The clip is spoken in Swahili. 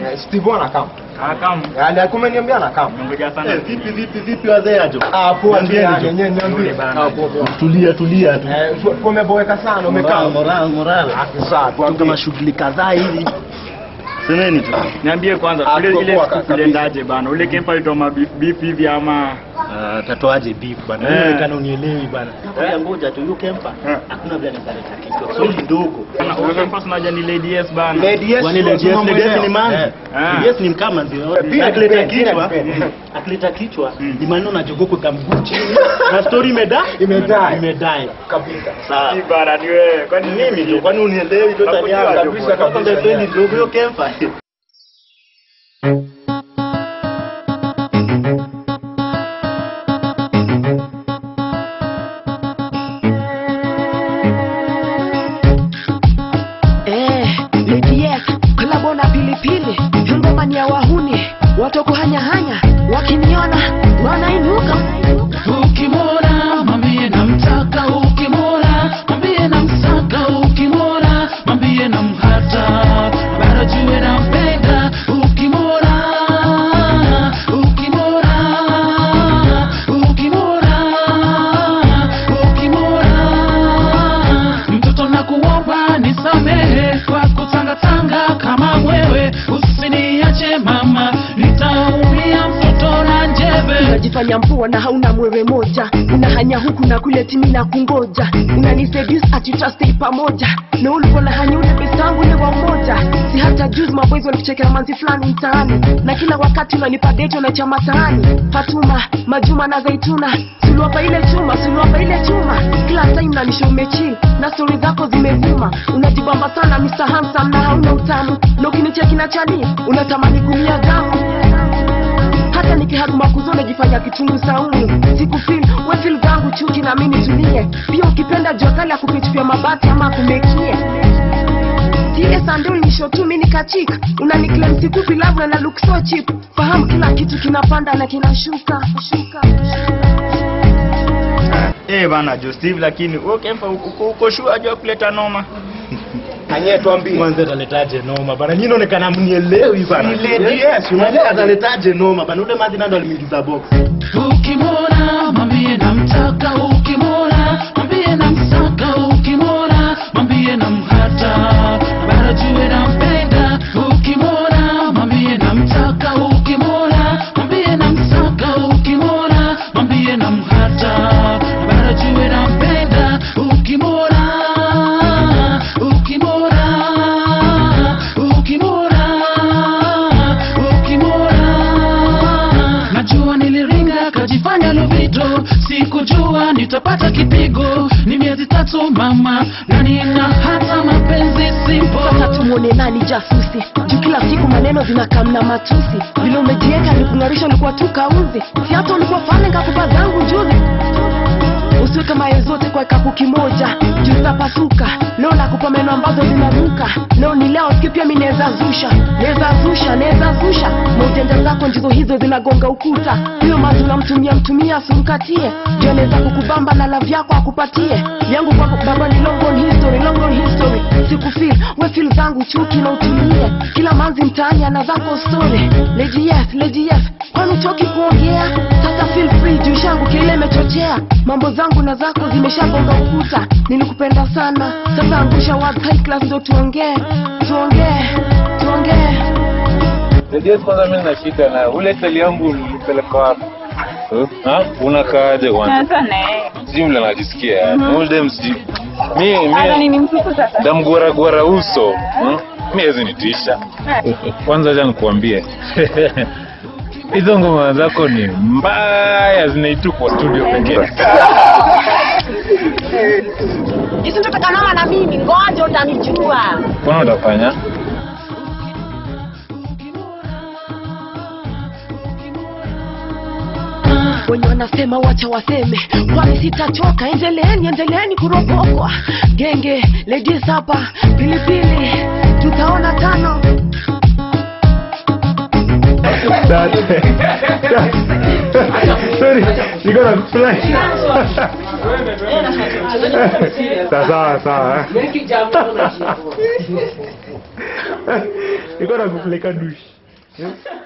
Eh, Steve anakam. Ah, kama. Alikuwa ameniambia anakam. Ngoja sana. Eh, vipi vipi vipi wazee ajo? Ah, poa tu Niambieni yani, tu. yenyewe niambie. bana. Ah, poa poa. Tulia tulia tu. Eh, umeboeka sana, umekaa. Moral moral moral. Ah, sawa, Tu kama tuambie. shughuli kadhaa hivi. Semeni tu. Niambie kwanza Ah, ile tuko ile poa siku kabisa. kuliendaje bana? Ule kepa itoma beef beef hivi ama Ah, tatoaje beef bana? Eh. Wewe kana unielewi bana. Ngoja ngoja tu yuko kempa. Eh. Hakuna vile nikaleta kichwa. Swali ndogo. Bana, ule kepa tunaja ni Lady S bana. Lady yes, Kwani Lady lazima Yes Lady Yes mwelewe. ni manzi? Eh. Ah. Lady Yes ni mkama ndio. pia Akileta depend, pia kichwa, depend. akileta kichwa, ni maneno na jogoko kamguu chini. Na story imeda? Imedai. Imedai. Kabisa. Sawa. Si bana ni wewe. Kwani Mimi ndio kwani unielewi tu tani Nakujua yangu. kabisa, kabisa, Kwanza yeah. ndio ndogo hiyo kempa. Eh, Lady Yes, kolabo na pilipili, ngoma ni ya wahuni, watu kuhanyahanya, wakiniona wanainuka. Ukimwona mwambie namtaka, ukimwona mwambie namsaka, ukimwona mwambie namhata, bara jue nampenda. Ukimwona, ukimwona, ukimwona, ukimwona mtoto nakuomba nisamehe kwa kutangatanga kama wewe, usiniache mama, nitaumia mtoto na njeve. Unajifanya mpua na hauna mwewe moja, unahanya huku na kule timi na kungoja, unaniseduce ati tutastay pamoja, na ulikuwa na hanya ule best wangu ule wa umoja. Si hata juzi maboys walikuchekea manzi fulani mtaani, na kila wakati unanipa deto na chama taani. Fatuma, Majuma na Zaituna, suluapa ile chuma, suluapa ile chuma, kila time nanisha umechill na stori zako zimevuma, unajibamba sana Mr. Handsome na hauna utamu, na ukinicheki na chani unatamani kumia damu hata nikihaguma kuzo najifanya kitungu saumu siku feel we feel zangu chuki na mimi tulie pia ukipenda jua kali akupitupia mabati ama akumekie tie sandoli nisho tu mimi nikachika unaniklem sikupi love na na look so cheap fahamu kila kitu kinapanda na kinashuka shuka Eh bana Jo Steve lakini wewe kepa uko uko sure ajua kuleta noma. Anye tuambie. Mwanzo ataletaje noma bana? Nyinyi inaonekana mnielewi bana. Ni Lady Yes, Unaelewa ataletaje noma bana? Ule madhi nando alimingiza box. Ukimwona mwambie namtaka, ukimwona mwambie namsaka, ukimwona mwambie namhata, bara jue nampenda. Ukimwona mwambie namtaka, ukimwona mwambie namsaka, ukimwona mwambie namhata, bara jue nampenda. Ukimwona, ukimwona, ukimwona, ukimwona Najua niliringa kajifanya lovito, sikujua nitapata kipigo. Ni miezi tatu mama, na nina hata mapenzi simple. sasa tumwone nani jasusi juu kila siku maneno zinakamna matusi vile umejieka nikung'arisha ulikuwa tu kauzi si hata ulikuwa fane ngakupa zangu juzi usiweke maye zote kwa kapu kimoja juu zitapasuka leo nakupa meno ambazo zinanuka leo ni leo siku pia mi naweza zusha naweza zusha naweza zusha na ujanja zako ndizo hizo zinagonga ukuta huyo mazi unamtumia mtumia asimkatie juu anaweza kukubamba na lavi yako akupatie yangu kwako baba ni long on history long on history sikufil we feel zangu chuki na utulie kila manzi mtaani ana zako story lady yes lady yes kwani utoki kuongea sasa feel free juu shangu kile imechochea mambo zangu na zako zimeshagonga ukuta nilikupenda sana sasa angusha words high class ndo tuongee tuongee tuongee Ndio kwanza mimi na shida na ule teli yangu ulipeleka wapi? Eh? Ha? Unakaaje kwanza? Sijui vile najisikia yani. Ule dem sijui. Mi mi damgora gora uso. Hmm? Mi hezi nitisha. Kwanza acha nikuambie. Hizo ngoma zako ni mbaya zinaitupwa studio pekee. isitotakanama na mimi ngoja utanijua Mbona utafanya? wenye wanasema wacha waseme kwani sitachoka endeleeni endeleeni kuropokwa genge ladies hapa pilipili tutaona tano Sorry, niko na fly. Sawa sawa. Niko na kupeleka dushi. Eh?